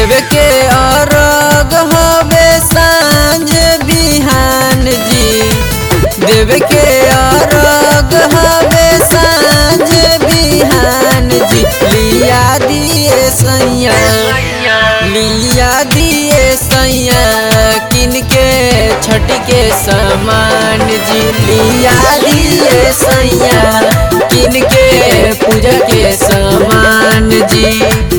देव के अरग हवे सांझ बिहान जी देव के अरग हवे सांझ बिहान जी लिया दिए सैया लिया दिए सैया किन के छठ के समान जी लिया दिए सैया किन के पूजा के समान जी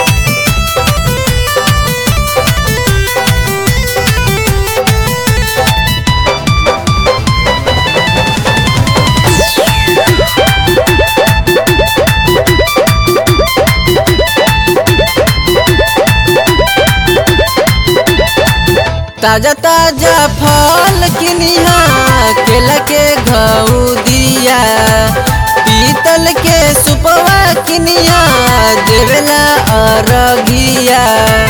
ताजा ताजा फल किनिहा केला के घऊ दिया पीतल के सुपवा किनिया देवेला अरगिया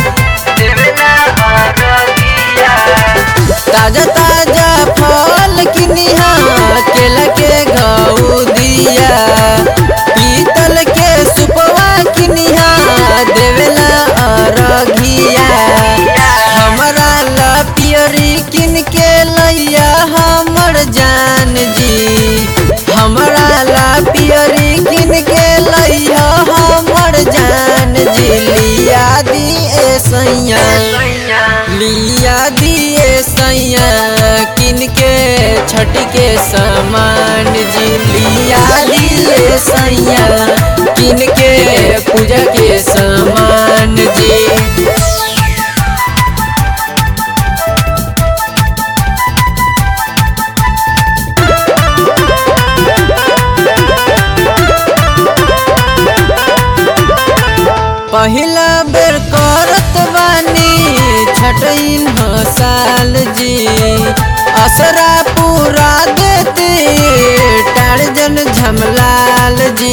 ताजा ताजा फल किनिहा केला के घऊ दिया पीतल के सुपवा किनिहा देवेला अरगिया हमरा ला पियरी किन के लैया हमर जान जी हमरा ला पियरी किन के लैया हमर जान जी लिया दिए सैया लिया दिए सैया किन के छठ के समान जी लिया दिए सैया किन के पूजा के समान जी पहिला बेर करत बानी छठइन साल जी असरा पूरा देते टारजन झमलाल जी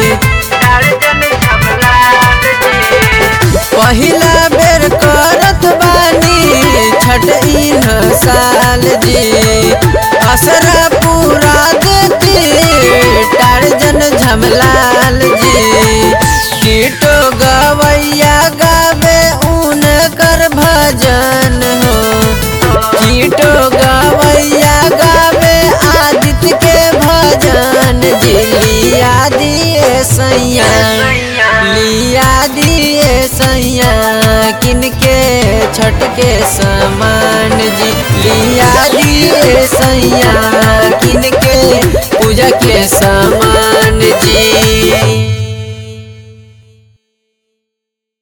पहिला बेर करत बानी छठइन साल जी असरा पूरा देते टारजन झमलाल जी कीटो गवैया गावे ऊन कर भजन हो कीटो गवैया गावे आदित्य के भजन जी लिया दिए सैया लिया दिए सैया किनके छठ के समान जी लिया दिए सैया किनके पूजा के समान